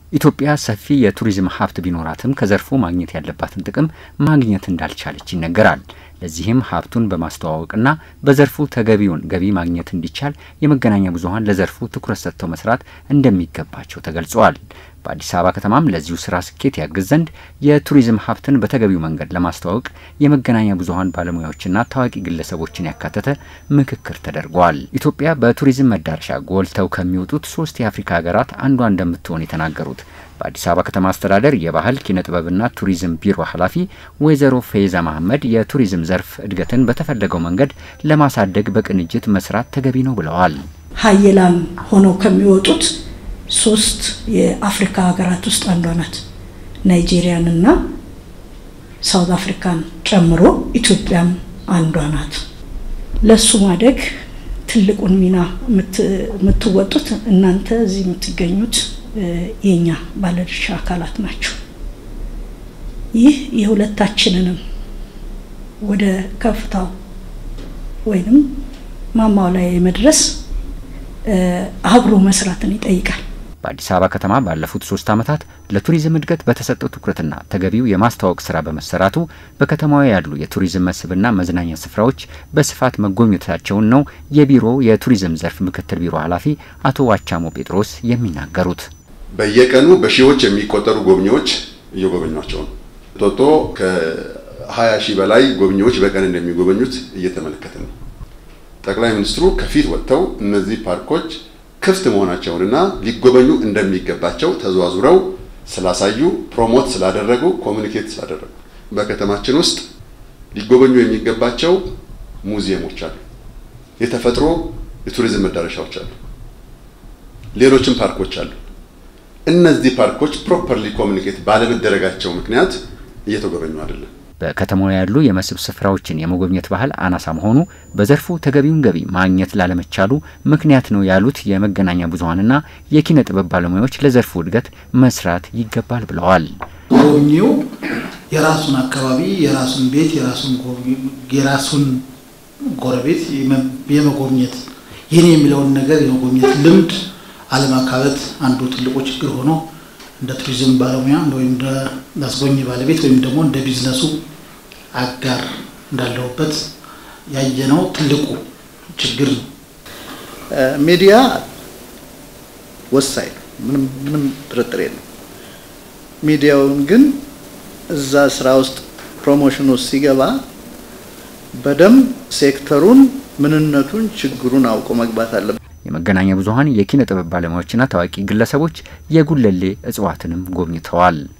ኢትዮጵያ ሰፊ የቱሪዝም ሀብት ቢኖራትም ከዘርፉ ማግኘት ያለባትን ጥቅም ማግኘት እንዳልቻለች ይነገራል። ለዚህም ሀብቱን በማስተዋወቅና በዘርፉ ተገቢውን ገቢ ማግኘት እንዲቻል የመገናኛ ብዙኃን ለዘርፉ ትኩረት ሰጥተው መስራት እንደሚገባቸው ተገልጸዋል። በአዲስ አበባ ከተማም ለዚሁ ስራ ስኬት ያግዝ ዘንድ የቱሪዝም ሀብትን በተገቢው መንገድ ለማስተዋወቅ የመገናኛ ብዙኃን ባለሙያዎችና ታዋቂ ግለሰቦችን ያካተተ ምክክር ተደርጓል። ኢትዮጵያ በቱሪዝም መዳረሻ ጎልተው ከሚወጡት ሶስት የአፍሪካ ሀገራት አንዷ እንደምትሆን የተናገሩት በአዲስ አበባ ከተማ አስተዳደር የባህል ኪነ ጥበብና ቱሪዝም ቢሮ ኃላፊ ወይዘሮ ፈይዛ መሐመድ የቱሪዝም ዘርፍ እድገትን በተፈለገው መንገድ ለማሳደግ በቅንጅት መስራት ተገቢ ነው ብለዋል። ሀየላን ሆነው ከሚወጡት ሶስት የአፍሪካ ሀገራት ውስጥ አንዷ ናት። ናይጄሪያንና ሳውዝ አፍሪካን ጨምሮ ኢትዮጵያም አንዷ ናት። ለሱ ማደግ ትልቁን ሚና የምትወጡት እናንተ እዚህ የምትገኙት የኛ ባለድርሻ አካላት ናቸው። ይህ የሁለታችንንም ወደ ከፍታው ወይንም ማማው ላይ የመድረስ አብሮ መስራትን ይጠይቃል። በአዲስ አበባ ከተማ ባለፉት ሶስት ዓመታት ለቱሪዝም እድገት በተሰጠው ትኩረትና ተገቢው የማስተዋወቅ ስራ በመሰራቱ በከተማዋ ያሉ የቱሪዝም መስህብና መዝናኛ ስፍራዎች በስፋት መጎብኘታቸውን ነው የቢሮው የቱሪዝም ዘርፍ ምክትል ቢሮ ኃላፊ አቶ ዋቻሞ ጴጥሮስ የሚናገሩት። በየቀኑ በሺዎች የሚቆጠሩ ጎብኚዎች እየጎበኟቸው ነው። ቶቶ ከ20 ሺህ በላይ ጎብኚዎች በቀን እንደሚጎበኙት እየተመለከትን ነው። ጠቅላይ ሚኒስትሩ ከፊት ወጥተው እነዚህ ፓርኮች ክፍት መሆናቸውንና ሊጎበኙ እንደሚገባቸው ተዘዋዙረው ስላሳዩ፣ ፕሮሞት ስላደረጉ፣ ኮሚኒኬት ስላደረጉ በከተማችን ውስጥ ሊጎበኙ የሚገባቸው ሙዚየሞች አሉ፣ የተፈጥሮ የቱሪዝም መዳረሻዎች አሉ፣ ሌሎችም ፓርኮች አሉ። እነዚህ ፓርኮች ፕሮፐርሊ ኮሚኒኬት ባለመደረጋቸው ምክንያት እየተጎበኙ አይደለም። በከተማው ያሉ የመስህብ ስፍራዎችን የመጎብኘት ባህል አናሳ መሆኑ በዘርፉ ተገቢውን ገቢ ማግኘት ላለመቻሉ ምክንያት ነው ያሉት የመገናኛ ብዙኃንና የኪነ ጥበብ ባለሙያዎች ለዘርፉ እድገት መስራት ይገባል ብለዋል። ጎብኚው የራሱን አካባቢ፣ የራሱን ቤት፣ የራሱን የራሱን ጎረቤት የመጎብኘት ይህን የሚለውን ነገር የመጎብኘት ልምድ አለማካበት አንዱ ትልቁ ችግር ሆኖ እንደ ቱሪዝም ባለሙያ ወይም እንደ አስጎብኚ ባለቤት ወይም ደግሞ እንደ ቢዝነሱ አጋር እንዳለሁበት ያየነው ትልቁ ችግር ነው። ሚዲያ ወሳኝ ነው፣ ምንም ምንም ጥርጥር የለም። ሚዲያውን ግን እዛ ስራ ውስጥ ፕሮሞሽን ውስጥ ሲገባ በደንብ ሴክተሩን፣ ምንነቱን፣ ችግሩን አውቆ መግባት አለበት። የመገናኛ ብዙኃን የኪነ ጥበብ ባለሙያዎችና ታዋቂ ግለሰቦች የጉለሌ እጽዋትንም ጎብኝተዋል።